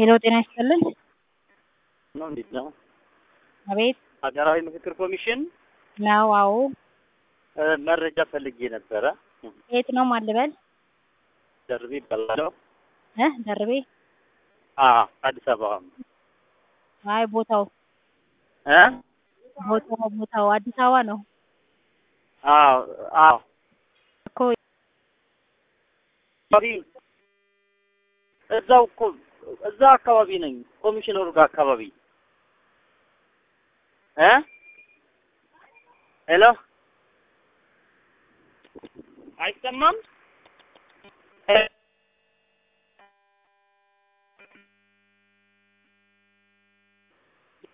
ሄሎ ጤና ይስጥልን። ነው እንዴት ነው? አቤት ሀገራዊ ምክክር ኮሚሽን ነው። አዎ እ መረጃ ፈልጌ ነበረ። የት ነው ማልበል? ደርቤ ይባላለሁ። እ ደርቤ? አ አዲስ አበባ አይ ቦታው እ ቦታው ቦታው አዲስ አበባ ነው አዎ አዎ እኮ አካባቢ እዛው እኮ እዛ አካባቢ ነኝ። ኮሚሽነሩ ጋር አካባቢ እ ሄሎ አይሰማም? ሄ-